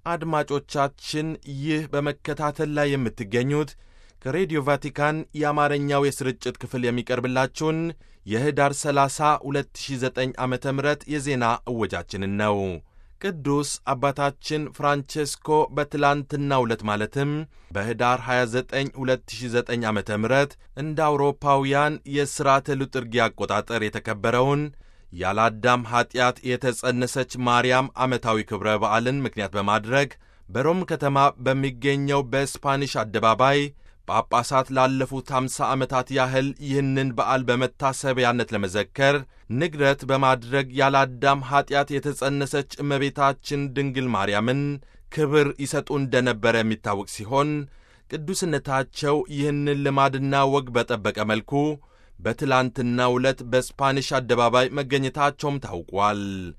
አድማጮቻችን ይህ በመከታተል ላይ የምትገኙት ከሬዲዮ ቫቲካን የአማርኛው የስርጭት ክፍል የሚቀርብላችሁን የህዳር 30 2009 ዓ ም የዜና እወጃችንን ነው። ቅዱስ አባታችን ፍራንቼስኮ በትላንትናው ዕለት ማለትም በህዳር 29 2009 ዓ ም እንደ አውሮፓውያን የሥርዓተ ሉጥርጊ አቆጣጠር የተከበረውን ያለ አዳም ኀጢአት የተጸነሰች ማርያም ዓመታዊ ክብረ በዓልን ምክንያት በማድረግ በሮም ከተማ በሚገኘው በስፓኒሽ አደባባይ ጳጳሳት ላለፉት አምሳ ዓመታት ያህል ይህንን በዓል በመታሰቢያነት ለመዘከር ንግረት በማድረግ ያለ አዳም ኀጢአት የተጸነሰች እመቤታችን ድንግል ማርያምን ክብር ይሰጡ እንደነበረ የሚታወቅ ሲሆን ቅዱስነታቸው ይህንን ልማድና ወግ በጠበቀ መልኩ በትላንትናው ዕለት በስፓኒሽ አደባባይ መገኘታቸውም ታውቋል።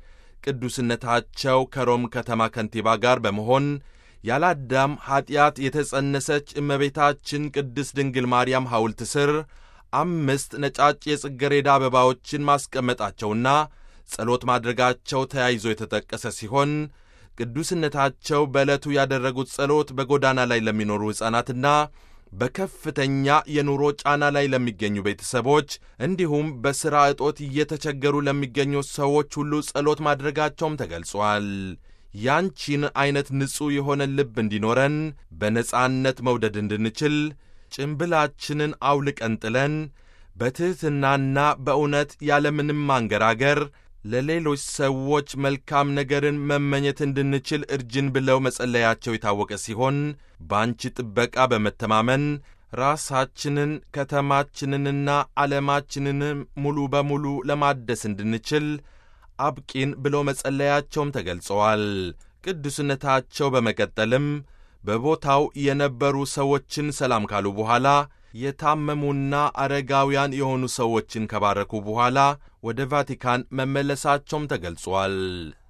ቅዱስነታቸው ከሮም ከተማ ከንቲባ ጋር በመሆን ያለ አዳም ኀጢአት የተጸነሰች እመቤታችን ቅድስት ድንግል ማርያም ሐውልት ስር አምስት ነጫጭ የጽጌረዳ አበባዎችን ማስቀመጣቸውና ጸሎት ማድረጋቸው ተያይዞ የተጠቀሰ ሲሆን ቅዱስነታቸው በዕለቱ ያደረጉት ጸሎት በጎዳና ላይ ለሚኖሩ ሕፃናትና በከፍተኛ የኑሮ ጫና ላይ ለሚገኙ ቤተሰቦች እንዲሁም በሥራ እጦት እየተቸገሩ ለሚገኙ ሰዎች ሁሉ ጸሎት ማድረጋቸውም ተገልጿል። ያንቺን ዐይነት ንጹሕ የሆነ ልብ እንዲኖረን በነጻነት መውደድ እንድንችል ጭምብላችንን አውልቀን ጥለን በትሕትናና በእውነት ያለምንም ማንገራገር ለሌሎች ሰዎች መልካም ነገርን መመኘት እንድንችል እርጅን ብለው መጸለያቸው የታወቀ ሲሆን በአንቺ ጥበቃ በመተማመን ራሳችንን ከተማችንንና ዓለማችንንም ሙሉ በሙሉ ለማደስ እንድንችል አብቂን ብለው መጸለያቸውም ተገልጸዋል። ቅዱስነታቸው በመቀጠልም በቦታው የነበሩ ሰዎችን ሰላም ካሉ በኋላ የታመሙና አረጋውያን የሆኑ ሰዎችን ከባረኩ በኋላ ወደ ቫቲካን መመለሳቸውም ተገልጿል።